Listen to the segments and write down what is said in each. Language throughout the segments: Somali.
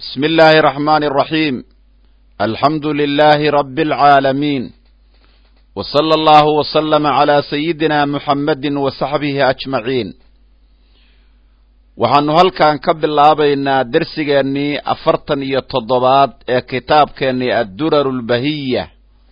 بسم الله الرحمن الرحيم الحمد لله رب العالمين وصلى الله وسلم على سيدنا محمد وصحبه أجمعين waxaanu halkan ka bilaabaynaa dersigeennii afartan iyo toddobaad ee kitaabkeennii addurar lbahiya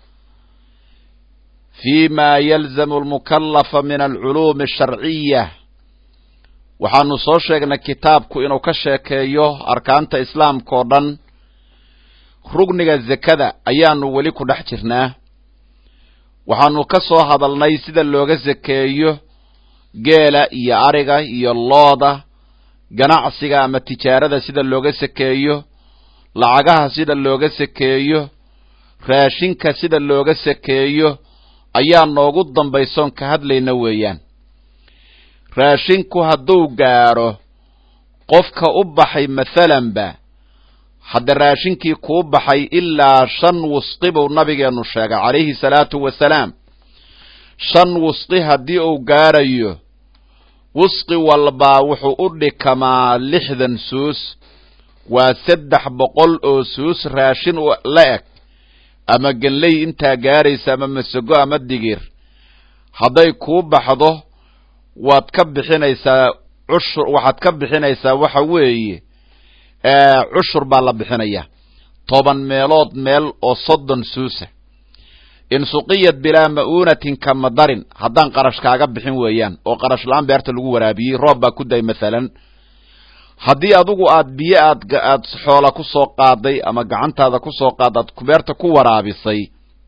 fi ma yalzamu almukallafa min alculuumi asharciya waxaanu soo sheegnay kitaabku inuu ka sheekeeyo arkaanta islaamka oo dhan rugniga zekada ayaanu weli ku dhex jirnaa waxaanu ka soo hadalnay sida looga sekeeyo geela iyo ariga iyo looda ganacsiga ama tijaarada sida looga sekeeyo lacagaha sida looga sekeeyo raashinka sida looga sekeeyo ayaa noogu dambaysoon ka hadlayna weeyaan raashinku hadduu gaadho qofka u baxay mathalanba hadda raashinkii kuu baxay ilaa shan wusqi buu nabigeennu sheegay calayhi salaatu wasalaam shan wusqi haddii uu gaadhayo wusqi walbaa wuxuu u dhikamaa lixdan suus waa saddex boqol oo suus raashin la eg ama genley intaa gaaraysa ama masago ama digir hadday kuu baxdo waad ka bixinaysaa cushur waxaad ka bixinaysaa waxa weeye cushur baa la bixinaya toban meelood meel oo soddon suusa in suqiyad bilaa ma'uunatin kama darin haddaan qarash kaaga bixin weeyaan oo qarash la-aan beerta lagu waraabiyey roob baa ku day mathalan haddii adigu aad biyo aad aad xoola ku soo qaaday ama gacantaada ku soo qaada aad beerta ku waraabisay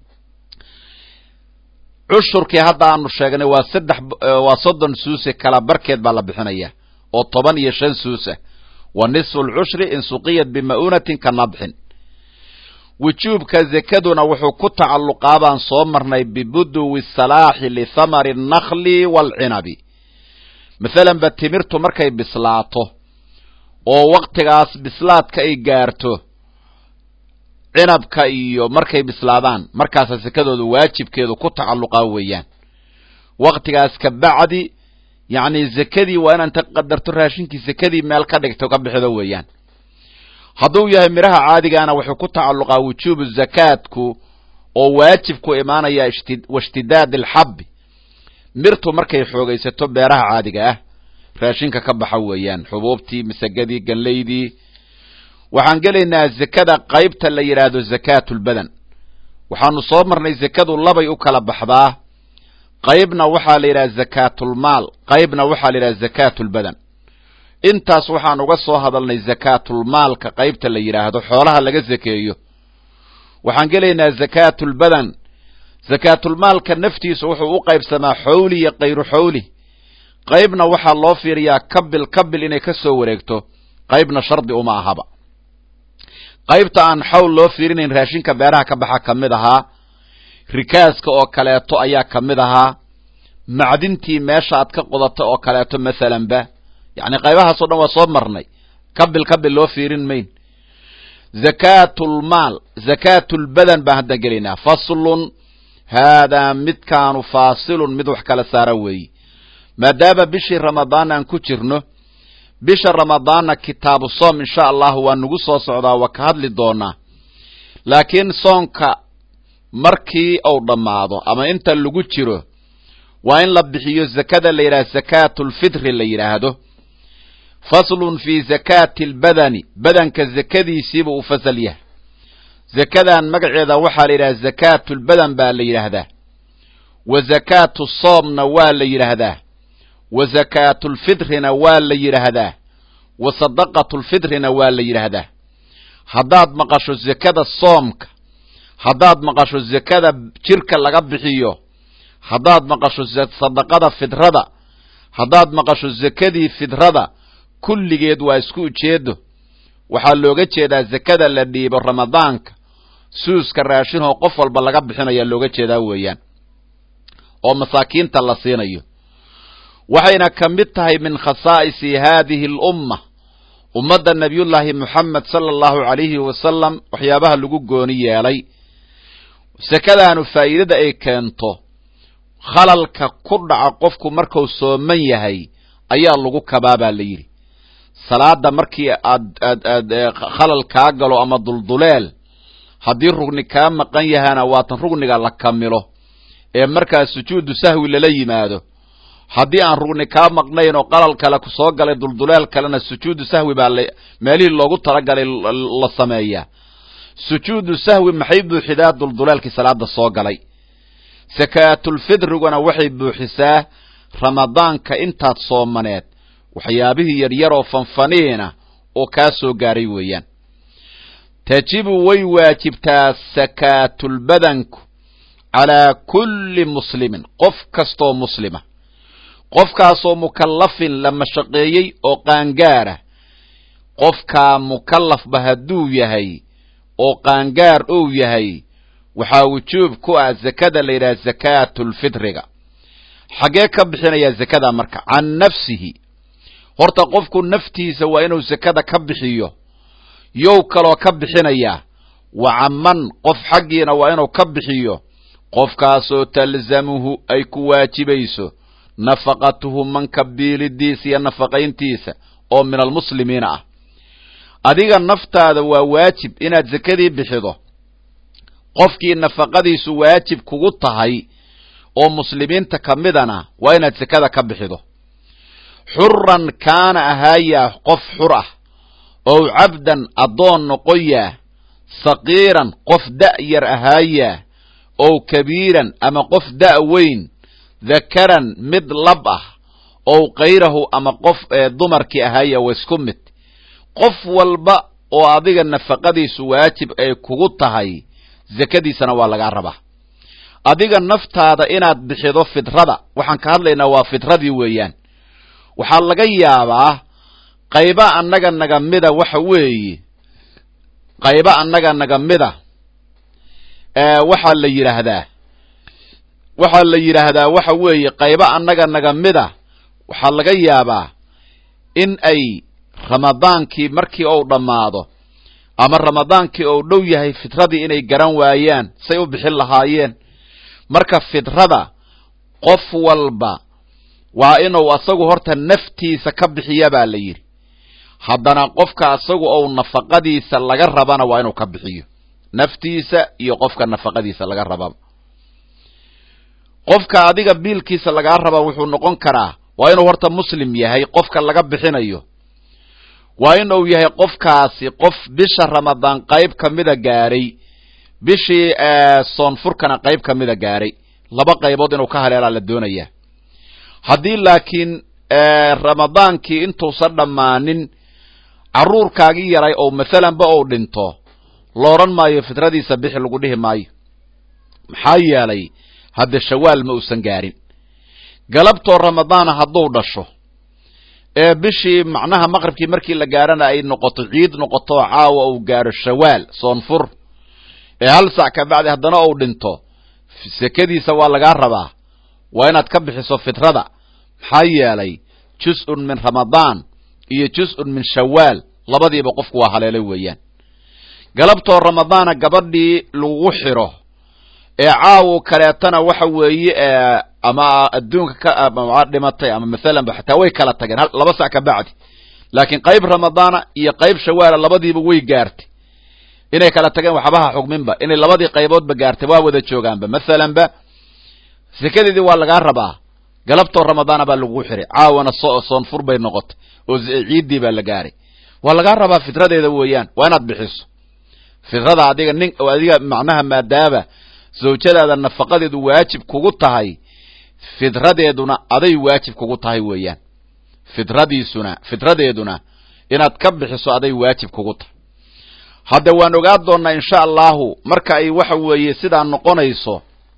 cushurkii hadda aanu sheegnay waa saddex waa soddon suuse kala barkeed baa la bixinaya oo toban iyo shan suusa wa nisfu lcushri in suqiyad bima'uunatin ka nabxin wujuubka zekaduna wuxuu ku tacalluqaa baan soo marnay bibuduwi salaaxi lithamari annakli waalcinabi mathalan ba timirtu markay bislaato oo waktigaas bislaadka ay gaarto cinabka iyo markay bislaadaan markaasa sekadooda waajibkeedu ku tacalluqaa weeyaan waktigaas ka bacdi yacni zekadii waa inaan ta qadarto raashinkii sekadii meel ka dhigto ka bixido weeyaan hadduu yahay midhaha caadigaana wuxuu ku tacalluqaa wujuubu zakaatku oo waajibku imaanaya washtidaad alxabbi mirtu markay xoogaysato beeraha caadiga ah raashinka ka baxa weeyaan xubuubtii masagadii ganlaydii waxaan gelaynaa zekada qaybta la yidhaahdo zakaatulbadan waxaanu soo marnay zekadu labay u kala baxdaa qaybna waxaa la yidhaha zakaatulmaal qaybna waxaa la yidhaha zakaatulbadan intaas waxaan uga soo hadalnay zakaatulmaalka qaybta la yidhaahdo xoolaha laga zekeeyo waxaan gelaynaa zakaatulbadan zakaatulmaalka naftiisa wuxuu u qaybsamaa xowli iyo kayru xowli qaybna waxaa loo fiiriyaa kabil kabil inay ka soo wareegto qaybna shardi uma ahaba qaybta aan xawl loo fiirinayn raashinka beeraha ka baxa ka mid ahaa rikaaska oo kaleeto ayaa ka mid ahaa macdintii meesha aad ka qodato oo kaleeto mathalanba yacni qaybahaasoo dhan waa soo marnay kabil kabil loo fiirin mayn zakaatulmaal zakaatulbadan baan haddan gelaynaa faslun haadaa midkaanu faasilun mid wax kala saara weeye maadaama bishii ramadaan aan ku jirno bisha ramadaanna kitaabu soom insha allahu waa nagu soo socdaa waa ka hadli doonaa laakiin soonka markii uu dhammaado ama inta lagu jiro waa in la bixiyo zakada la yidhaha zakaatulfitri la yidhaahdo faslun fi zakaati albadani badanka zakadiisiibuu u fasal yahay zakadan magaceeda waxaa la yidhaha zakaatulbadan baa la yidhaahdaa wa zakaatu soomna waa la yidhaahdaa wa zakaatulfitrina waa la yidhaahdaa wa sadaqatulfitrina waa la yidhaahdaa haddaad maqasho zekada soomka haddaad maqasho zekada jirka laga bixiyo haddaad maqasho sadaqada fidrada haddaad maqasho zekadii fidrada kulligeed waa isku ujeedo waxaa looga jeedaa zekada la dhiibo ramadaanka suuska raashinoo qof walba laga bixinayaa looga jeedaa weeyaan oo masaakiinta la siinayo waxayna ka mid tahay min khasaa'isi haadihi alumma ummadda nebiyullaahi moxamed sala allahu calayhi wasalam waxyaabaha lagu gooni yeelay sekadaanu faa'iidada ay keento khalalka ku dhaca qofku markuu sooman yahay ayaa lagu kabaa baa la yidhi salaada markii aad aad aad khalal kaa galo ama dulduleel haddii rugni kaa maqan yahana waatan rugniga la kamilo ee markaa sujuudu sahwi lala yimaado haddii aan rugni kaa maqnayn oo qalal kale kusoo galay dulduleel kalena sujuudu sahwi baa la meelihii loogu talagalay la sameeyaa sujuudu sahwi maxay buuxidaa dulduleelkii salaada soo galay sakaatulfidriguna waxay buuxisaa ramadaanka intaad soomaneed waxyaabihii yaryaroo fanfaniina oo kaa soo gaaray weeyaan tajibu way waajibtaa sakaatulbadanku calaa kulli muslimin qof kastoo muslima qofkaasoo mukallafin la mashaqeeyey oo qaangaara qofkaa mukallafba hadduu yahay oo qaangaar ou yahay waxaa wujuub ku ah zakada la yidhaha zakaatulfidriga xaggee ka bixinayaa zakada marka can nafsihi horta qofku naftiisa waa inuu zakada ka bixiyo yow kaloo ka bixinayaa wa caman qof xaggiina waa inuu ka bixiyo qofkaasoo talzamuhu ay ku waajibayso nafaqatuhu manka biilidiisa iyo nafaqayntiisa oo min almuslimiina ah adiga naftaada waa waajib inaad zakadii bixido qofkii nafaqadiisu waajib kugu tahay oo muslimiinta ka midana waa inaad zakada ka bixido xuran kaana ahaayaa qof xur ah ow cabdan addoon noqoyaa saqiiran qof da' yar ahaayaa ow kabiiran ama qof da' weyn dakaran mid lab ah ow kayrahu ama qof dumarkii ahaaya wa isku mid qof walba oo adiga nafaqadiisu waajib ay kugu tahay zakadiisana waa lagaa rabaa adiga naftaada inaad bixido fidrada waxaan ka hadlaynaa waa fidradii weeyaan waxaa laga yaabaa qayba annaga naga mida waxa weeye qayba annaga naga mida waxaa la yidhaahdaa waxaa la yidhaahdaa waxa weeye qayba annaga naga mida waxaa laga yaabaa in ay ramadaankii markii ou dhammaado ama ramadaankii ou dhow yahay fidradii inay garan waayaan say u bixin lahaayeen marka fidrada qof walba waa inuu asagu horta naftiisa ka bixiya baa la yidhi haddana qofka asagu ou nafaqadiisa laga rabana waa inuu ka bixiyo naftiisa iyo qofka nafaqadiisa laga rababa qofka adiga biilkiisa lagaa raba wuxuu noqon karaa waa inuu horta muslim yahay qofka laga bixinayo waa inuu yahay qofkaasi qof bisha ramadaan qayb ka mida gaadhay bishii soonfurkana qayb ka mida gaadhay laba qaybood inuu ka haleelaa la doonayaa haddii laakiin ramadaankii intuusan dhammaanin carruurkaagii yaray oo masalanba ou dhinto lo odhan maayo fidradiisa bixi lagu dhihi maayo maxaa yeelay hadde shawaal ma uusan gaarin galabtoo ramadaana hadduu dhasho ee bishii macnaha maqribkii markii la gaarana ay noqoto ciid noqoto caawa uu gaaro shawaal soonfur ee hal sac ka bacdi haddana uu dhinto sekadiisa waa lagaa rabaa waa inaad ka bixiso fitrada maxaa yeelay jus-un min ramadaan iyo jus-un min shawaal labadiiba qofku waa haleelay weeyaan galabtoo ramadaana gabadhii lagu xiro ee caawo kaleetana waxa weeye ama adduunka ka dhimatay ama masalanba xataa way kala tageen laba sac ka bacdi laakiin qayb ramadaana iyo qayb shawaala labadiiba way gaartay inay kala tageen waxbaha xugminba inay labadii qayboodba gaartay waa wada joogaanba masalanba sekadeedii waa lagaa rabaa galabtoo ramadaana baa lagu xiray caawana soonfur bay noqotay oo ciiddii baa la gaaray waa lagaa rabaa fitradeeda weeyaan waa inaad bixiso fidrada adiga nin adiga macnaha maadaaba zawjadaada nafaqadeedu waajib kugu tahay fidradeeduna aday waajib kugu tahay weeyaan fidradiisuna fidradeeduna inaad ka bixiso aday waajib kugu tahay hadda waan ogaa doonnaa insha allahu marka ay waxa weeye sidaa noqonayso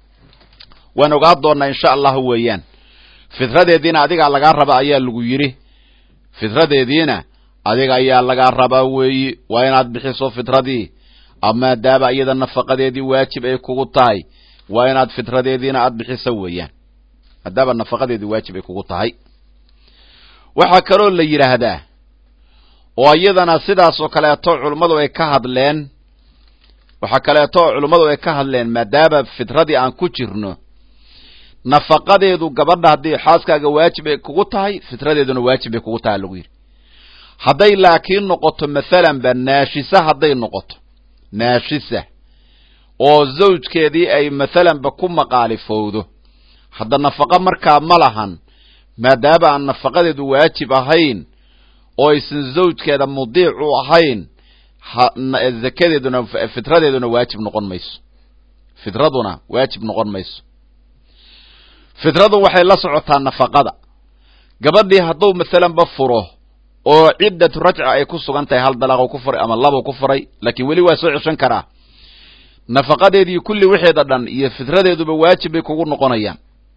waan ogaa doonnaa insha allahu weeyaan fidradeediina adigaa lagaa raba ayaa lagu yidhi fidradeediina adiga ayaa lagaa rabaa weeyi waa inaad bixiso fidradii maadaaba iyada nafaqadeedii waajib ay kugu tahay waa inaad fitradeediina aad bixiso weeyaan maadaaba nafaqadeedii waajib ay kugu tahay waxaa kaloo la yidhaahdaa oo iyadana sidaas oo kaleeto culummadu ay ka hadleen waxaa kaleeto oo culummadu ay ka hadleen maadaaba fitradii aan ku jirno nafaqadeedu gabadha haddii xaaskaaga waajib ay kugu tahay fitradeeduna waajib ay kugu tahay lagu yidhi hadday laakiin noqoto mathalanba naashisa hadday noqoto naashisa oo zawjkeedii ay mathalanba ku maqaalifowdo hadda nafaqo markaa ma lahan maadaama aan nafaqadeedu waajib ahayn oo aysan zawjkeeda mudiic u ahayn zakadeeduna fitradeeduna waajib noqon mayso fitraduna waajib noqon mayso fitradu waxay la socotaa nafaqada gabadhii hadduu mathalanba furo oo ciddatu rajca ay ku sugan tahay hal dalaaqo ku furay ama labo ku furay laakiin weli waa soo ceshan karaa nafaqadeedii kulli wixeeda dhan iyo fitradeeduba waajib bay kugu noqonayaan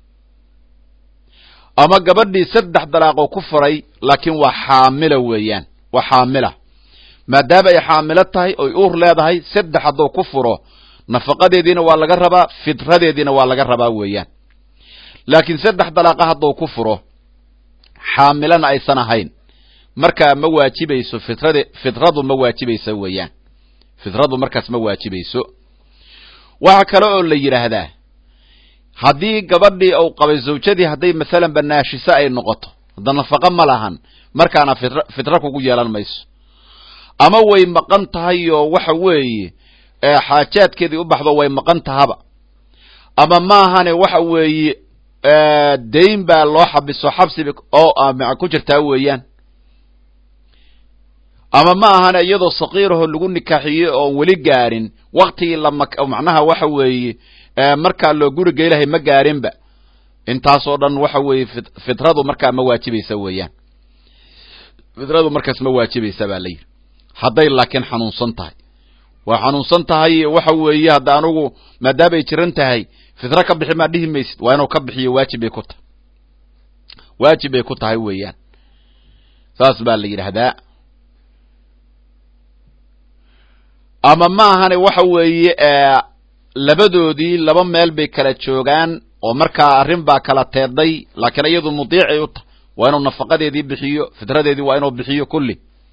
ama gabadhii saddex dalaaqoo ku furay laakiin waa xaamila weeyaan waa xaamila maadaama ay xaamilo tahay oy uur leedahay saddex hadduu ku furo nafaqadeediina waa laga rabaa fitradeediina waa laga rabaa weeyaan laakiin saddex dalaaqa hadduu ku furo xaamilana aysan ahayn markaa ma waajibayso fitrade fitradu ma waajibayso weeyaan fitradu markaas ma waajibayso waxa kale oo la yidhaahdaa haddii gabadhii uu qabay zawjadii hadday mathalan ba naashise ay noqoto hadda nafaqo ma lahan markaana fitra fitra kugu yeelan mayso ama way maqan tahay oo waxa weeye xaajaadkeedii u baxdo way maqan tahaba ama maahane waxa weeye dayn baa loo xabiso xabsiba oo ku jirtaa weeyaan ama ma ahane iyadoo sakiiraho lagu nikaaxiyey oon weli gaarin waktigii lama macnaha waxa weeye markaa loo guriga ilahay ma gaarinba intaasoo dhan waxa weeye fitradu markaa ma waajibaysa weeyaan fitradu markaas ma waajibaysa baa la yidhi hadday laakiin xanuunsan tahay waa xanuunsan tahay waxa weeye hadda anugu maadaama ay jiran tahay fitro ka bixi maa dhihi maysid waa inuu ka bixiyo waajib bay ku tahay waajib bay ku tahay weeyaan saas baa la yidhaahdaa ama ma ahane waxa weeye labadoodii laba meel bay kala joogaan oo markaa arrin baa kala teeday laakiin iyadu mudiicay u tahay waa inuu nafaqadeedii bixiyo fitradeedii waa inuu bixiyo kulli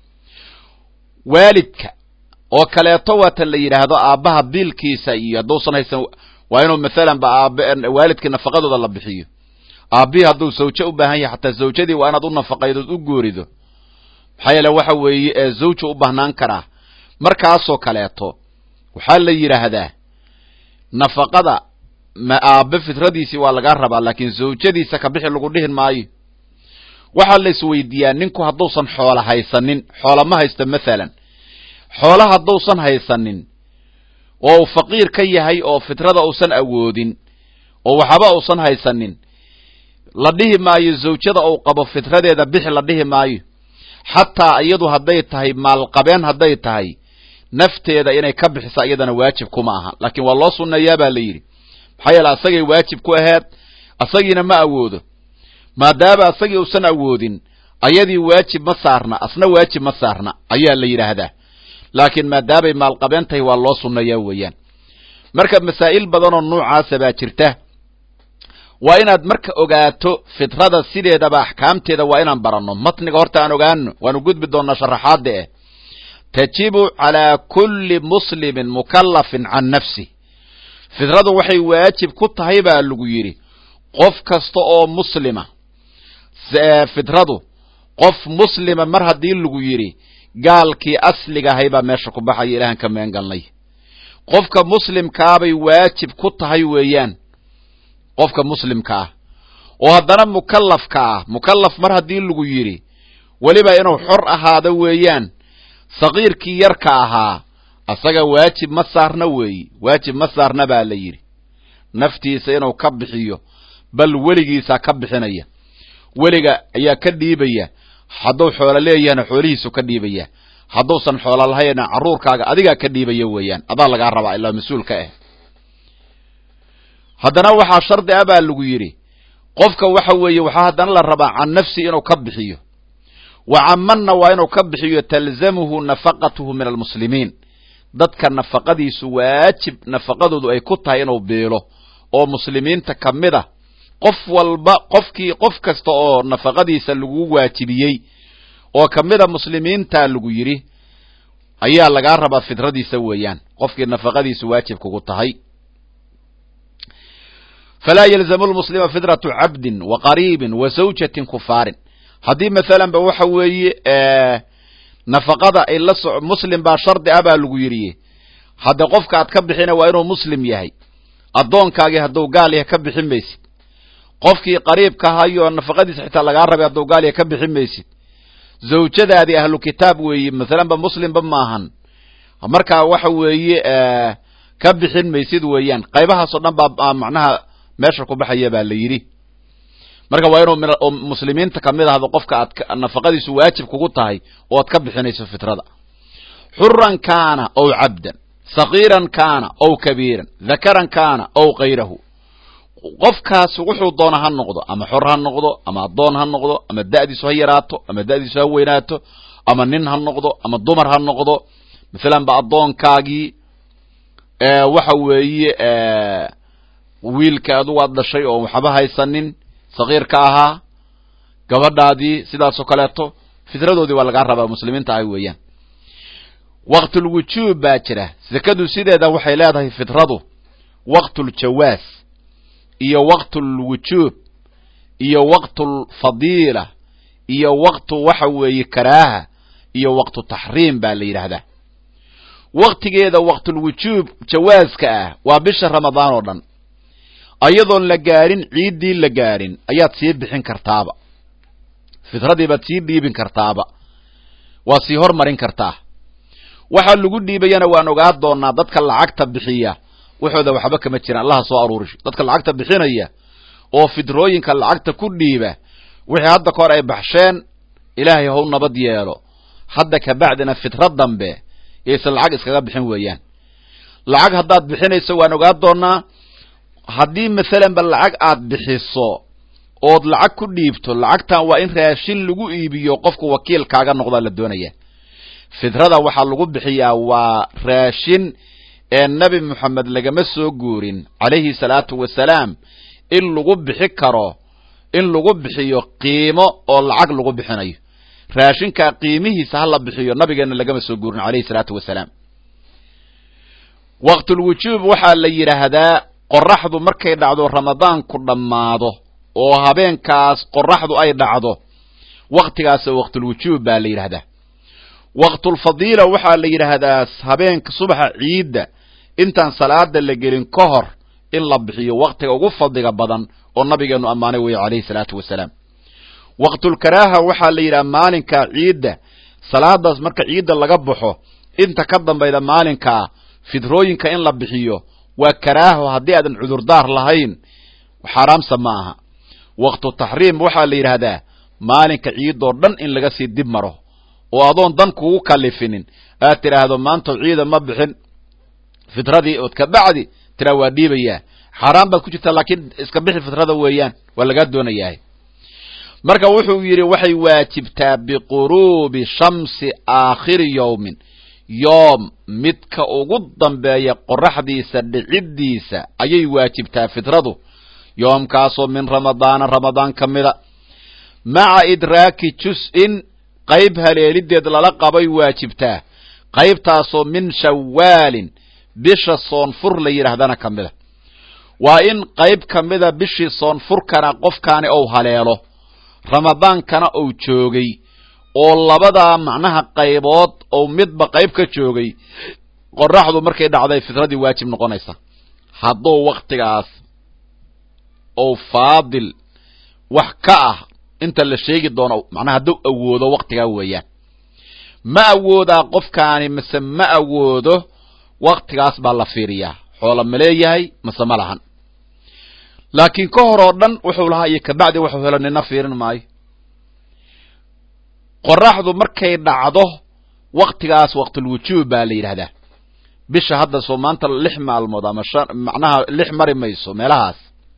waalidka oo kaleeto waatan la yidhaahdo aabbaha biilkiisa iyo hadduusan haysan waa inuu mathalan ba aab waalidkii nafaqadooda la bixiyo aabbihii hadduu zawjo u baahan yahay xataa zawjadii waa inaad u nafaqaydood u goorido maxaa yeele waxa weeye zawju u baahnaan karaa markaasoo kaleeto waxaa la yidhaahdaa nafaqada ma aabbe fitradiisii waa lagaa rabaa laakiin zawjadiisa ka bixi lagu dhihin maayo waxaa la isweydiiyaa ninku hadduusan xoola haysanin xoola ma haysto mathalan xoola hadduusan haysanin oo uu faqiir ka yahay oo fitrada uusan awoodin oo waxba uusan haysanin la dhihi maayo zawjada uu qabo fitradeeda bixi la dhihi maayo xataa iyadu hadday tahay maalqabeen hadday tahay nafteeda inay ka bixiso iyadana waajib kuma aha laakiin waa loo sunneeyaa baa la yidhi maxaa yeele asagay waajib ku aheed asagiina ma awoodo maadaama asagii uusan awoodin ayadii waajib ma saarna asna waajib ma saarna ayaa la yidhaahdaa laakiin maadaamay maalqabeen tahay waa loo sunneeyaa weeyaan marka masaa'il badanoo noocaasa baa jirta waa inaad marka ogaato fitrada sideedaba axkaamteeda waa inaan baranno matniga horta aan ogaano waanu gudbi doonnaa sharaxaadda eh tajibu calaa kulli muslimin mukallafin can nafsih fitradu waxay waajib ku tahay baa lagu yidhi qof kasta oo muslima fitradu qof muslima mar haddii lagu yidhi gaalkii asliga ahay baa meesha ku baxaya ilahan ka meen galnay qofka muslimkaabay waajib ku tahay weeyaan qofka muslimka ah oo haddana mukallafka ah mukallaf mar haddii lagu yidhi weliba inuu xor ahaado weeyaan sakiirkii yarka ahaa asaga waajib ma saarna weeyi waajib ma saarna baa la yidhi naftiisa inuu ka bixiyo bal weligiisaa ka bixinaya weliga ayaa ka dhiibaya hadduu xoolo leeyahana xoolihiisu ka dhiibaya hadduusan xoolo lahayna carruurkaaga adigaa ka dhiibaya weeyaan adaa lagaa rabaa ilaa mas-uulka ah haddana waxaa shardi ah baa lagu yidhi qofka waxa weeye waxaa haddana la rabaa can nafsi inuu ka bixiyo wa camanna waa inuu ka bixiyo talzamuhu nafaqatuhu min almuslimiin dadka nafaqadiisu waajib nafaqadoodu ay ku tahay inuu biilo oo muslimiinta ka mid a qof walba qofkii qof kasta oo nafaqadiisa lagu waajibiyey oo ka mid a muslimiinta lagu yidhi ayaa lagaa rabaa fitradiisa weeyaan qofkii nafaqadiisu waajib kugu tahay falaa yalzamu lmuslima fitratu cabdin wa qariibin wa zawjatin kufaarin haddii mathalan ba waxa weeye nafaqada ay la soco muslim baa shardi ah baa lagu yidhi hadda qofka aad ka bixina waa inuu muslim yahay addoonkaagii hadduu gaal yahay ka bixin maysid qofkii qariibka hayo nafaqadiisa xitaa lagaa rabay hadduu gaal yahay ka bixin maysid zawjadaadii ahlu kitaab weeye masalanba muslimba maahan markaa waxa weeye ka bixin maysid weeyaan qaybahaasoo dhan baa macnaha meesha ku baxaya baa la yidhi marka waa inuu muslimiinta kamid ahdo qofka aad nafaqadiisu waajib kugu tahay oo aad ka bixinayso fitrada xuran kaana ow cabdan sagiiran kaana ow kabiiran dakaran kaana ow kayrahu qofkaas wuxuu doona ha noqdo ama xor ha noqdo ama addoon ha noqdo ama da'diisu ha yaraato ama da'diisu ha weynaato ama nin ha noqdo ama dumar ha noqdo masalan ba addoonkaagii waxa weeye wiilka adugu aad dhashay oo waxba haysanin sagiirka ahaa gabadhaadii sidaasoo kaleeto fitradoodii waa lagaa rabaa muslimiinta ah weeyaan waqtulwujuub baa jira sekadu sideeda waxay leedahay fitradu waqtuljawaas iyo waqtulwujuub iyo waqtulfadiila iyo waqtu waxa weeye karaaha iyo waqtu taxriim baa la yidhaahdaa waqtigeeda waqtulwujuub jawaaska ah waa bisha ramadaan oo dhan ayadoon la gaarin ciiddii la gaarin ayaad sii bixin kartaaba fitradii baad sii dhiibin kartaaba waa sii hormarin kartaa waxaa lagu dhiibayana waan ogaa doonaa dadka lacagta bixiya waxooda waxba kama jiraan allaha soo aruurisho dadka lacagta bixinaya oo fitrooyinka lacagta ku dhiiba wixii hadda ka hor ay baxsheen ilaahay how nabad yeelo hadda kabacdina fitra dambe yaysan lacag iskaga bixin weeyaan lacag haddaad bixinayso waan ogaa doonaa haddii masalanba lacag aad bixiso ood lacag ku dhiibto lacagtan waa in raashin lagu iibiyo qofku wakiilkaaga noqdaa la doonaya fitrada waxaa lagu bixiyaa waa raashin ee nebi moxamed lagama soo guurin calayhi salaatu wasalaam in lagu bixi karo in lagu bixiyo qiimo oo lacag lagu bixinayo raashinkaa qiimihiisa ha la bixiyo nabigeenna lagama soo guurin calayhi salaatu wasalaam waqtulwujuub waxaa la yidhaahdaa qoraxdu markay dhacdo ramadaanku dhammaado oo habeenkaas qoraxdu ay dhacdo waktigaas waqtulwujuub baa la yidhahdaa waqtulfadiila waxaa la yidhaahdaa habeenka subaxa ciidda intaan salaada la gelin ka hor in la bixiyo waktiga ugu fadliga badan oo nabigeenu ammaanay weeye calayhi salaatu wasalaam waqtulkaraaha waxaa la yidhaha maalinka ciidda salaadaas marka ciidda laga baxo inta ka dambayda maalinkaa fitrooyinka in la bixiyo waa karaaho haddii aadan cudurdaar lahayn xaaraamsa ma aha waqtu taxriim waxaa la yidhaahdaa maalinka ciidoo dhan in laga sii dib maro oo adoon dan kugu kalifinin aad tidhaahdo maanta ciida ma bixin fitradii ood ka bacdi tiraa waa dhiibayaa xaaraan baad ku jirtaa laakiin iska bixi fitrada weeyaan waa lagaa doonayahay marka wuxuu yidhi waxay waajibtaa biquruubi shamsi aakhiri yowmin yoom midka ugu dambeeya qoraxdiisa dhiciddiisa ayay waajibtaa fitradu yoomkaasoo min ramadaana ramadaan ka mida maca idraaki jus-in qayb haleelideed lala qabay waajibtaa qaybtaasoo min shawaalin bisha soonfur la yidhaahdana ka mida waa in qayb ka mida bishii soonfurkana qofkaani ou haleelo ramadaankana ou joogay oo labadaa macnaha qaybood ou midba qayb ka joogay qoraxdu markay dhacday fitradii waajib noqonaysa hadduu waktigaas ou faadil wax ka ah inta la sheegi doono macnaha hadduu awoodo waktigaa weeyaan ma awoodaa qofkaani mase ma awoodo waktigaas baa la fiiriyaa xoola ma leeyahay mase ma lahan laakiin ka hor oo dhan wuxuu lahaa iyo kabacdi wuxuu helo nina fiirin maayo qoraxdu markay dhacdo waktigaas waqtulwujuub baa la yidhahdaa bisha hadda soo maanta lix maalmood ama shan macnaha lix mari mayso meelahaas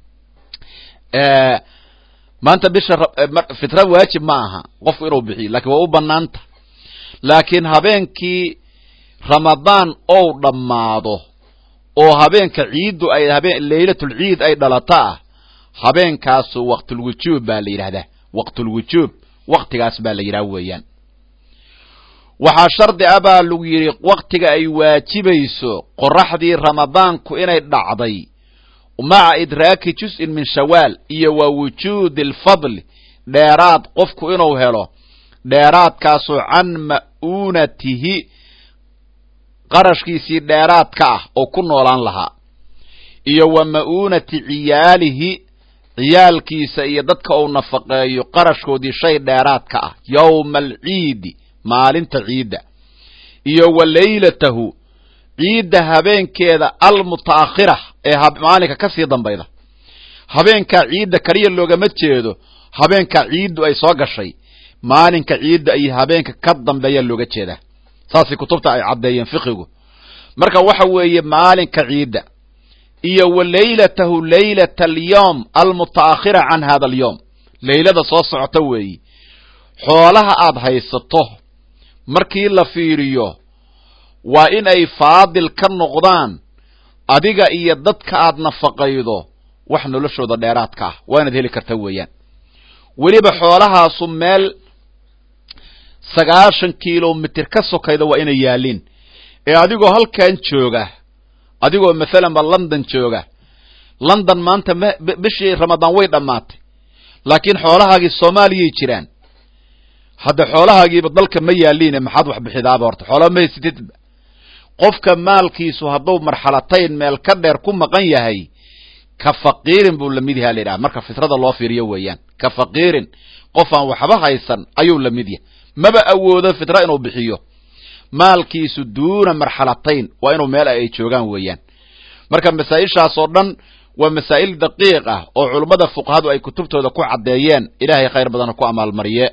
maanta bisha fitra waajib ma aha qofku inuu bixiyo lakin waa u banaanta laakiin habeenkii ramadaan ou dhammaado oo habeenka ciiddu ay habeen laylatulciid ay dhalato ah habeenkaasu waqtulwujuub baa la yidhahdaa waqtulwujuub waktigaas baa la yidhaha weeyaan waxaa shardi ah baa lagu yidhi waktiga ay waajibayso qoraxdii ramadaanku inay dhacday maca idraaki juz-in min shawaal iyo wa wujuudi alfadli dheeraad qofku inuu helo dheeraadkaasoo can ma'uunatihi qarashkiisii dheeraadka ah oo ku noolaan lahaa iyo wa ma'uunati ciyaalihi ciyaalkiisa iyo dadka uu nafaqeeyo qarashkoodii shay dheeraadka ah yowma alciidi maalinta ciidda iyo wa leylatahu ciidda habeenkeeda almuta'akhira ee maalinka ka sii dambayda habeenkaa ciidda kaliya loogama jeedo habeenkaa ciiddu ay soo gashay maalinka ciidda iyo habeenka ka dambeeya looga jeedaa saasay kutubta ay caddeeyeen fiqigu marka waxa weeye maalinka ciidda iyo wa leylatahu leylata alyowm almuta'akhira can hada alyowm leylada soo socota weeyi xoolaha aad haysato markii la fiiriyo waa in ay faadil ka noqdaan adiga iyo dadka aad nafaqaydo wax noloshooda dheeraadka ah waa inaad heli karta weeyaan weliba xoolahaasu meel sagaashan kilomitir ka sokayda waa inay yaaliin ee adigoo halkan jooga adigoo mathalanba london jooga london maanta m bishii ramadaan way dhammaatay laakiin xoolahaagii soomaaliyay jiraan hadda xoolahaagiiba dalka ma yaaliine maxaad wax bixidaaba horta xoolaa ma haysatidba qofka maalkiisu hadduu marxalatayn meel ka dheer ku maqan yahay ka faqiirin buu lamid yaha la yidhaha marka fitrada loo fiiriyo weeyaan ka faqiirin qof aan waxba haysan ayuu lamid yahay maba awoodo fitra inuu bixiyo maalkiisu duuna marxalatayn waa inuu meel ay joogaan weeyaan marka masaa-ishaas oo dhan waa masaa'il daqiiq ah oo culummada fuqahadu ay kutubtooda ku caddeeyeen ilaahay khayr badana ku amaalmariye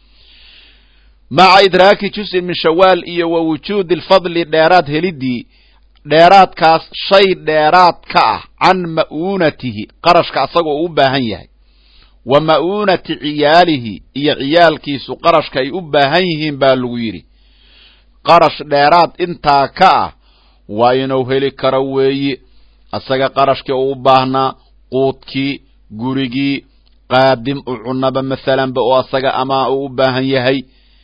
maca idraaki juzin min shawaal iyo wa wujuudi lfadli dheeraad helidii dheeraadkaas shay dheeraad ka ah can ma'uunatihi qarashka asagoo u baahan yahay wa ma'uunati ciyaalihi iyo ciyaalkiisu qarashka ay u baahan yihiin baa lagu yidhi qarash dheeraad intaa ka ah waa inuu heli karo weeyi asaga qarashkii uu u baahnaa quudkii gurigii qaadim u cunaba masalanba oo asaga amaa uu u baahan yahay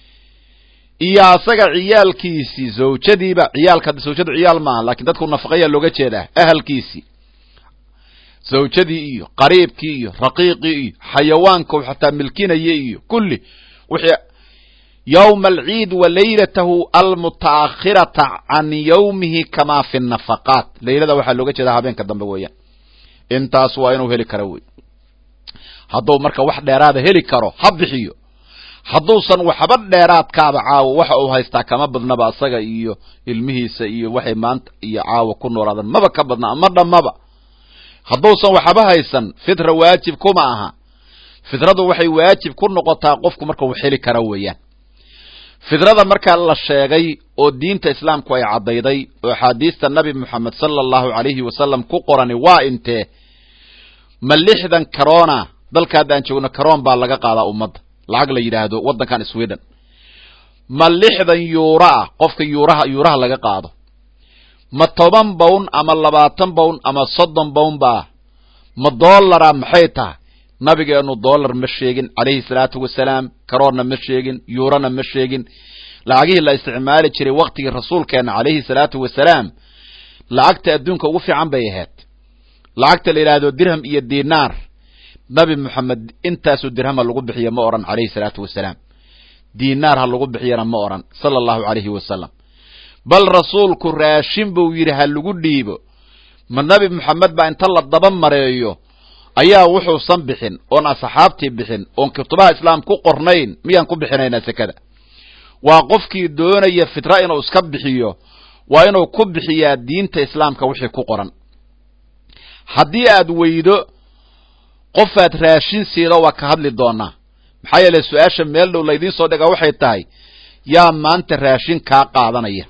iyo asaga ciyaalkiisii zawjadiiba ciyaalka zawjadu ciyaal maaha lakin dadku nafaqayaa looga jeedaa ahalkiisii zawjadii iyo qariibkii iyo raqiiqii iyo xayawaanka xataa milkinaya iyo kulli wixii yowma alciid wa leylatahu almuta'akhirata can yowmihi kamaa fi nafaqaat leylada waxaa looga jeedaa habeenka dambe weeyaan intaas waa inuu heli karo wey hadduu marka wax dheeraada heli karo ha bixiyo hadduusan waxba dheeraadkaaba caawo waxa uu haystaa kama badnaba asaga iyo ilmihiisa iyo waxay maanta iyo caawa ku noolaadaan maba ka badna ama dhammaba hadduusan waxba haysan fitra waajib kuma aha fitradu waxay waajib ku noqotaa qofku marka wax heli kara weeyaan fidrada markaa la sheegay oo diinta islaamku ay caddayday oo axaadiista nabi moxamed sala allahu calayhi wasalam ku qorani waa intee ma lixdan karona dalka haddaan joogno karoon baa laga qaadaa ummadda lacag la yidhaahdo waddankan sweden ma lixdan yuuro ah qofka yuuraha yuuraha laga qaado ma toban bown ama labaatan bown ama soddon bown baa ma dollara maxay tahay nabigeenu dollar ma sheegin calayhi salaatu wasalaam karoonna ma sheegin yuurona ma sheegin lacagihii la isticmaali jiray waktigii rasuulkeena calayhi salaatu wasalaam lacagta adduunka ugu fiican bay ahayd lacagta la yidhaahdo dirham iyo dinaar nabi moxamed intaasoo dirhama lagu bixiya ma odhan calayhi salaatu wasalaam dinaar ha lagu bixiyana ma odhan sala allahu calayhi wasalam bal rasuulku raashin buu yidhi ha lagu dhiibo ma nabi moxamed baa inta la daba mareeyo ayaa wuxuusan bixin oon asxaabtii bixin oon kutubaha islaam ku qornayn miyaan ku bixinaynaa sekada waa qofkii doonaya fitra inuu iska bixiyo waa inuu ku bixiyaa diinta islaamka wixii ku qoran haddii aad weydo qofaad raashin siida waa ka hadli doonaa maxaa yeele su-aasha meel dhow laydiin soo dhigaa waxay tahay yaa maanta raashin kaa qaadanaya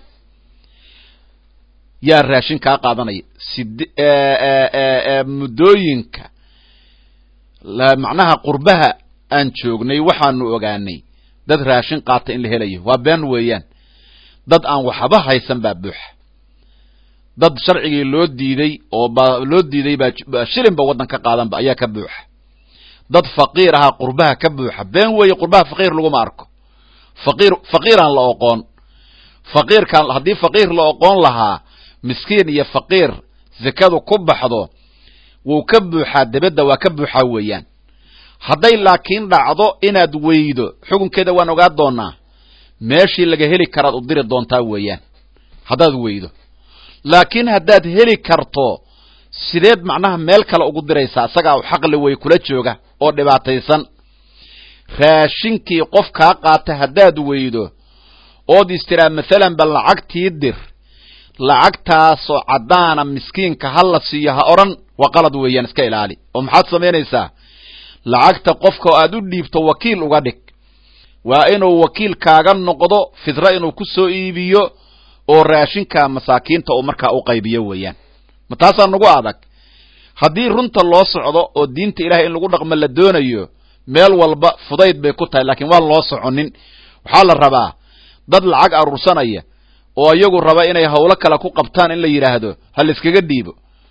yaa raashin kaa qaadanaya sid muddooyinka macnaha qurbaha aan joognay waxaanu ogaanay dad raashin qaata in la helayo waa been weeyaan dad aan waxba haysan baa buuxa dad sharcigii loo diiday oo ba loo diiday baa shilinba waddan ka qaadanba ayaa ka buuxa dad faqiir ahaa qurbaha ka buuxa been weeye qurbaha faqiir laguma arko faqiir faqiiraan la oqoon faqiirkaan haddii faqiir la oqoon lahaa miskiin iyo faqiir zakadu ku baxdo wuu ka buuxaa debedda waa ka buuxaa weeyaan hadday laakiin dhacdo inaad weydo xukunkeeda waan ogaa doonaa meeshii laga heli karaad u diri doontaa weeyaan haddaad weydo laakiin haddaad heli karto sideed macnaha meel kale ugu diraysaa isagaa xaqli wey kula jooga oo dhibaataysan raashinkii qof kaa qaata haddaad weydo ood istiraa mathalan ba lacagtii dir lacagtaasoo caddaana miskiinka ha la siiyo ha odhan waa qalad weeyaan iska ilaali oo maxaad samaynaysaa lacagta qofka oo aad u dhiibto wakiil uga dhig waa inuu wakiil kaaga noqdo fidro inuu ku soo iibiyo oo raashinka masaakiinta uu markaa u qaybiyo weeyaan ma taasaa nagu adag haddii runta loo socdo oo diinta ilahay in lagu dhaqmo la doonayo meel walba fudayd bay ku tahay laakiin waan loo soconin waxaa la rabaa dad lacag aruursanaya oo iyagu raba inay howlo kale ku qabtaan in la yidhaahdo ha la iskaga dhiibo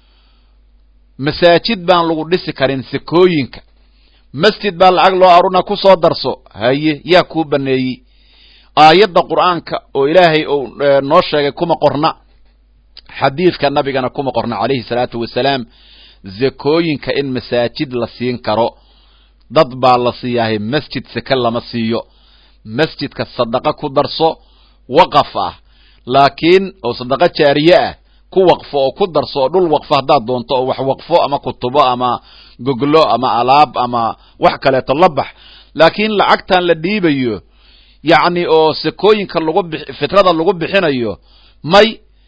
masaajid baan lagu dhisi karin sekooyinka masjid baa lacag loo aruna ku soo darso haye yaa kuu baneeyey aayadda qur'aanka oo ilaahay uu noo sheegay kuma qorna xadiidka nabigana kuma qorna calayhi salaatu wasalaam zakooyinka in masaajid la siin karo dad baa la siiyaahay masjid seke lama siiyo masjidka sadaqa ku darso waqaf ah laakiin oo sadaqa jaariye ah ku waqfo oo ku darso oo dhul waqfo haddaad doonto oo wax waqfo ama kutubo ama goglo ama alaab ama wax kaleeto la bax laakiin lacagtan la dhiibayo yacni oo sekooyinka lagu bi fitrada lagu bixinayo may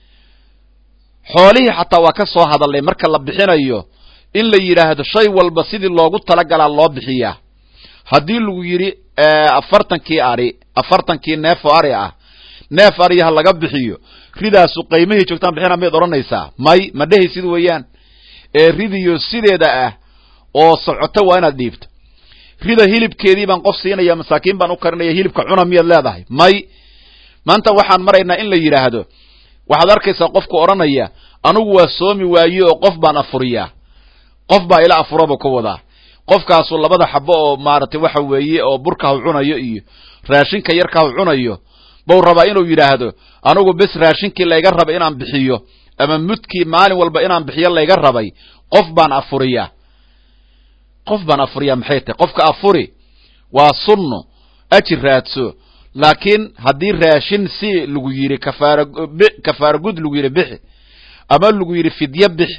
xoolihii xataa waa ka soo hadalnay marka la bixinayo in la yidhaahdo shay walba sidii loogu talagalaa loo bixiyaa haddii lagu yidhi afartankii ari afartankii neefoo ari ah neef ariha laga bixiyo ridaasu qiimihii joogtaan bixina mayd odhanaysaa may ma dhehaysid weeyaan ee ridiyo sideeda ah oo socoto waa inaad dhiibto rida hilibkeedii baan qof siinaya masaakiin baan u karinaya hilibka cuna miyaad leedahay may maanta waxaan maraynaa in la yidhaahdo waxaad arkaysaa qofku odhanaya anugu waa soomi waaye oo qof baan afuriyaa qof baa ila afuraba ku wadaa qofkaasu labada xabo oo maaragtay waxa weeye oo burka hu cunayo iyo raashinka yarka hu cunayo bau rabaa inuu yidhaahdo anugu bes raashinkii layga raba inaan bixiyo ama mudkii maalin walba inaan bixiyo layga rabay qof baan afuriyaa qof baan afuriyaa maxay tahay qofka afuri waa sunno ajir raadso laakiin haddii raashin si lagu yidhi kafaara kafaara gud lagu yidhi bixi ama lagu yidhi fidyo bixi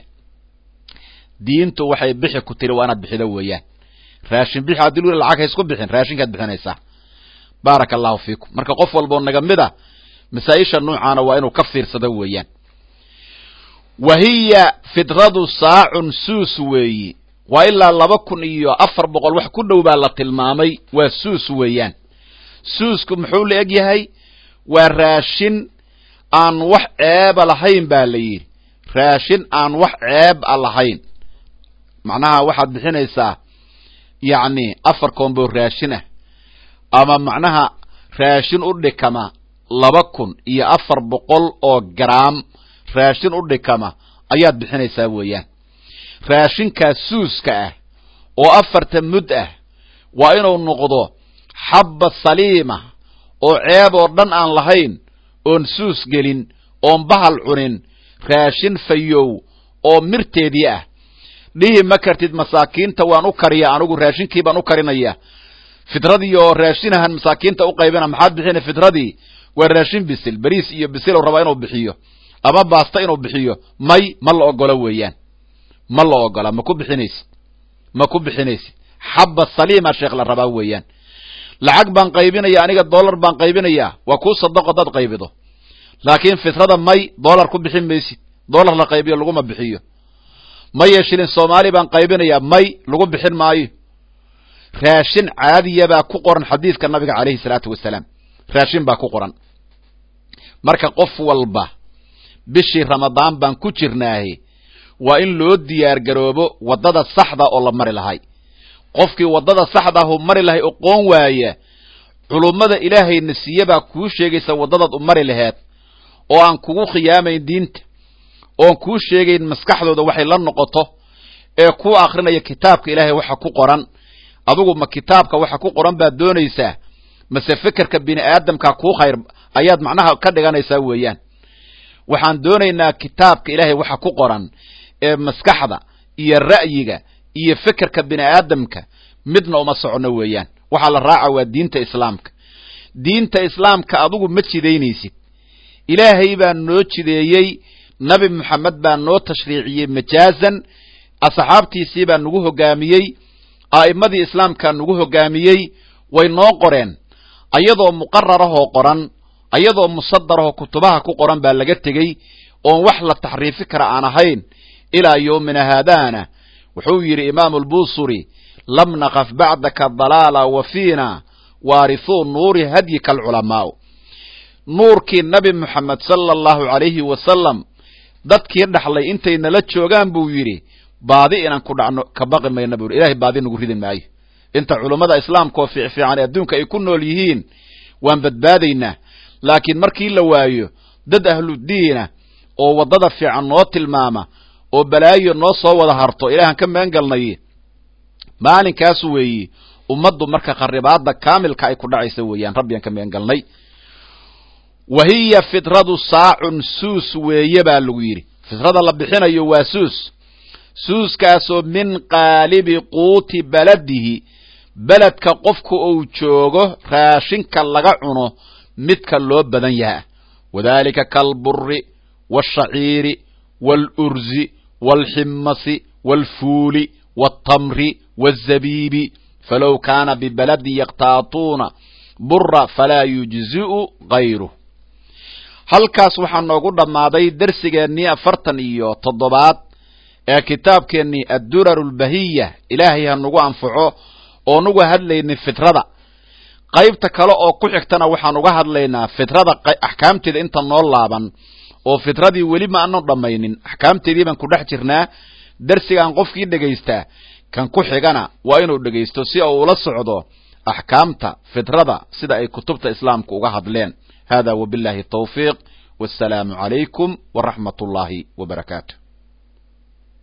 diintu waxay bixi ku tiri waa inaad bixido weeyaan raashin bixi haddii lu lacag haysku bixin raashinkaad bixinaysaa baaraka allahu fiikum marka qof walboo naga mid a masaa-isha noocaana waa inuu ka fiirsado weeyaan wa hiya fidradu saacun suus weeyi waa ilaa laba kun iyo afar boqol wax ku dhow baa la tilmaamay waa suus weeyaan suusku muxuu la eg yahay waa raashin aan wax ceeba lahayn baa la yidhi raashin aan wax ceeb a lahayn macnaha waxaad bixinaysaa yacni afar koombo raashin ah ama macnaha raashin u dhikama laba kun iyo afar boqol oo garaam raashin u dhikama ayaad bixinaysaa weeyaan raashinkaas suuska ah oo afarta mud ah waa inuu noqdo xabba saliima oo ceeb oo dhan aan lahayn oon suus gelin oon bahal cunin raashin fayow oo mirteedii ah dhihi ma kartid masaakiinta waan u kariya anigu raashinkii baan u karinaya fidradii oo raashinahan masaakiinta u qaybina maxaad bixina fidradii waa raashin bisil beriis iyo bisil rabaa inuu bixiyo ama baasta inuu bixiyo may ma la ogolo weeyaan ma la ogola ma ku bixinaysid ma ku bixinaysid xabba saliima sheekh la rabaa weeyaan lacag baan qaybinaya aniga dollar baan qaybinaya waa kuu sadaqo dad qaybido laakiin fitrada may dollar ku bixin maysid dollar la qaybiyo laguma bixiyo maye shilin soomaali baan qaybinaya may lagu bixin maayo raashin caadiya baa ku qoran xadiidka nabiga calayhi salaatu wasalaam raashin baa ku qoran marka qof walba bishii ramadaan baan ku jirnaahe waa in loo diyaar garoobo waddada saxda oo la mari lahay qofkii waddada saxdaahu mari lahay oqoon waaya culummada ilaahayna siiye baa kuu sheegaysa waddadaad u mari laheed oo aan kugu khiyaamayn diinta oon kuu sheegayn maskaxdooda waxay la noqoto ee ku akrinaya kitaabka ilaahay waxa ku qoran adugu ma kitaabka waxa ku qoran baad doonaysaa mase fekerka bini aadamka kuu khayr ayaad macnaha ka dhiganaysaa weeyaan waxaan doonaynaa kitaabka ilaahay waxa ku qoran ee maskaxda iyo ra'yiga iyo fekerka bini aadamka midna uma socono weeyaan waxaa la raaca waa diinta islaamka diinta islaamka adigu ma jidaynaysid ilaahay baa noo jideeyey nabi moxamed baa noo tashriiciyey majaazan asxaabtiisii baa nagu hogaamiyey a'immadii islaamkaa nagu hogaamiyey way noo qoreen ayadoo muqararahoo qoran ayadoo musadarahoo kutubaha ku qoran baa laga tegey oon wax la taxriifi kara aan ahayn ilaa yowmina haadaana wuxuu yidhi imaamu lbuusuri lam naqaf bacdaka dalaala wa fiina waarithuu nuuri hadyika alculamaa'u nuurkii nabi moxamed sala allahu calayhi wasalam dadkii dhaxlay intay nala joogaan buu yidhi baadi inaan ku dhacno ka baqi mayna buu yidhi ilahay baadi nagu ridi maayo inta culummada islaamka oo fiicfiican ee adduunka ay ku nool yihiin waan badbaadaynaa laakiin markii la waayo dad ahludiina oo waddada fiican noo tilmaama oo balaayo noo soo wada harto ilaahan ka magan galnay maalinkaas weeyi ummaddu marka kharibaadda kaamilka ay ku dhacaysa weeyaan rabbigaan ka magan galnay wa hiya fitradu saacun suus weeye baa lagu yidhi fitrada la bixinayo waa suus suuskaasoo min qaalibi quuti baladihi beledka qofku uu joogo raashinka laga cuno midka loo badan yaha wadalika kalburi waashaciiri waalurzi waalximasi waalfuuli waaltamri waalzabiibi falow kaana bibaladi yaktaatuuna bura falaa yujzi'u gayruh halkaas waxaa noogu dhammaaday dersigeennii afartan iyo toddobaad ee kitaabkeennii addurar lbahiya ilaahay ha nagu anfaco oo nuga hadlaynay fitrada qaybta kale oo ku xigtana waxaan uga hadlaynaa fitrada axkaamteeda inta noo laaban oo fitradii weli ma aanu dhammaynin axkaamteedii baan ku dhex jirnaa dersigaan qofkii dhegaystaa kan ku xigana waa inuu dhegaysto si uu ula socdo axkaamta fitrada sida ay kutubta islaamka uga hadleen hada wabillahi tawfiiq wassalaamu calaykum waraxmat ullaahi wabarakaatu